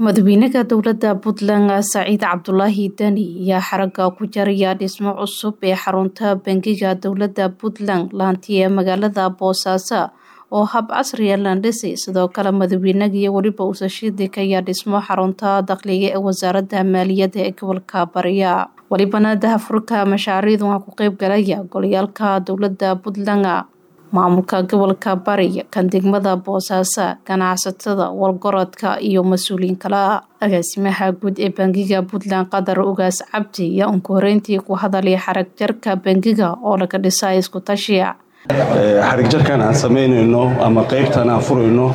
madaxweynaha dowlada puntland saciid cabdulaahi deni ayaa xaraga ku jaraya dhismo cusub ee xarunta bangiga dowlada puntland laanti ee magaalada boosaaso oo hab casriya landhisi sidoo kale madaxweynaga iyo weliba uusashidik ayaa dhismo xarunta dakhliga ee wasaarada maaliyadda ee gobolka bariya welibana dahafurka mashaariicdu waa ku qeyb galaya golayaalka dowlada puntland maamulka gobolka bari kan degmada boosaaso ganacsatada walgorodka iyo mas-uuliyiin kale agaasimaha guud ee bangiga puntland qadar ugaas cabdi ayaa unka horeyntii ku hadalay xarag jarka bangiga oo laga dhisa isku tashiya xarig jarkan aan samaynayno ama qaybtan aan furayno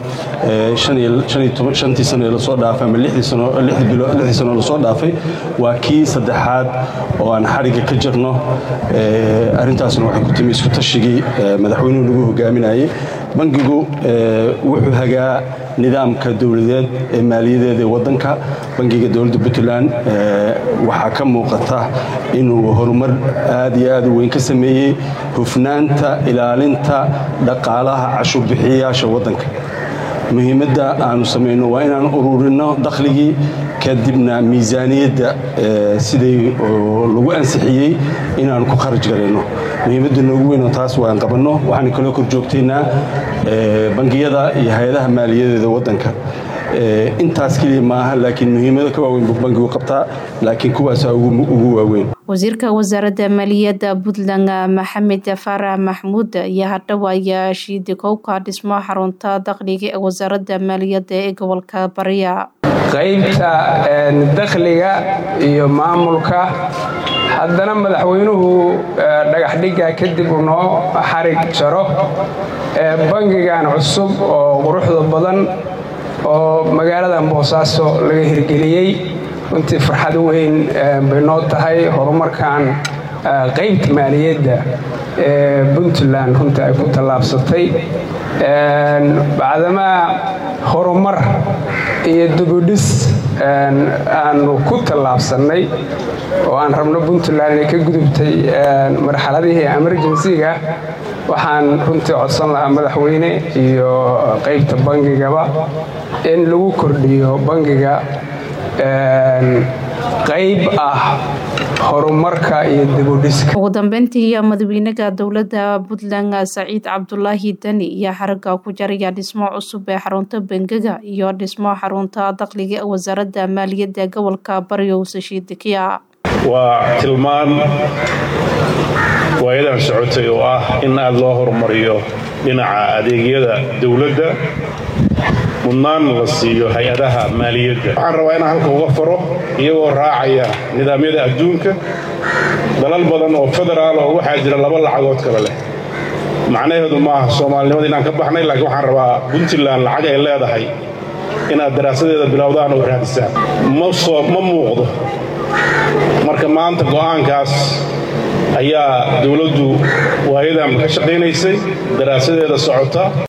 shantii sano ee lasoo dhaafay ama lixdii sano lasoo dhaafay waa kii saddexaad oo aan xarigga ka jarno arrintaasna waxay ku timi isku tashigii madaxweynuhu lagu hogaaminayay bangigu wuxuu hagaa nidaamka dowladeed ee maaliyadeed ee wadanka bangiga dowladda puntland waxaa ka muuqata inuu horumar aad iyo aad u weyn ka sameeyey hufnaanta ilaalinta dhaqaalaha cashuurbixiyayaasha wadanka muhiimadda aanu samayno waa inaan ururinno dakhligii kadibna miisaaniyadda siday lagu ansixiyey inaanu ku kharaj garayno muhiimadda noogu weynoo taas waan qabanno waxaan kaloo kor joogtaynaa bangiyada iyo hay-adaha maaliyadeeda wadanka intaas keliya maaha laakiin muhiimado ka waaweyn buu bangigu qabtaa laakiin kuwaasaa ugu waaweyn wasiirka wasaaradda maaliyadda puntland maxamed faarax maxmuud ayaa hadhowaya shiidikowka dhismo xarunta dakhliga ee wasaaradda maaliyadda ee gobolka bariya qaybta dakhliga iyo maamulka haddana madaxweynuhu dhagaxdhigga kadib uu noo xarig jaro bangigan cusub oo quruxda badan oo magaaladan boosaaso laga hirgeliyey runtii farxad weyn bay noo tahay horumarkan qaybta maaliyadda ee puntland runtii ay ku tallaabsatay bacdamaa horumar iyo dubudhis aanu ku tallaabsannay oo aan rabno puntland inay ka gudubtay marxaladihii emerjensiga waxaan runtii codsan lahaa madaxweyne iyo qaybta bangigaba in lagu kordhiyo bangiga qayb ah horumarka iyo dibudhiska ugu dambeyntii madaxweynaha dowlada puntland saciid cabdulaahi deni ayaa xaraga ku jaraya dhismo cusub ee xarunta bangiga iyo dhismo xarunta dakhliga ee wasaaradda maaliyadda gobolka bariyo usashiidikiya waa tilmaan waayadan socotay oo ah in aad loo horumariyo dhinaca adeegyada dowladda mudnaan la siiyo hay-adaha maaliyadda waxaan rabaa inaan halka uga faro iyagoo raacaya nidaamyada adduunka dalal badan oo federaal oo waxaa jira laba lacagood kale leh macnaheedu maaha soomaalinimada inaan ka baxnay laakiin waxaan rabaa puntland lacag ay leedahay inaad daraasadeeda bilowdaan oo raadisaan ma muuqdo marka maanta go'aankaas ayaa dowladdu waayadan ka shaqaynaysay daraasadeeda socota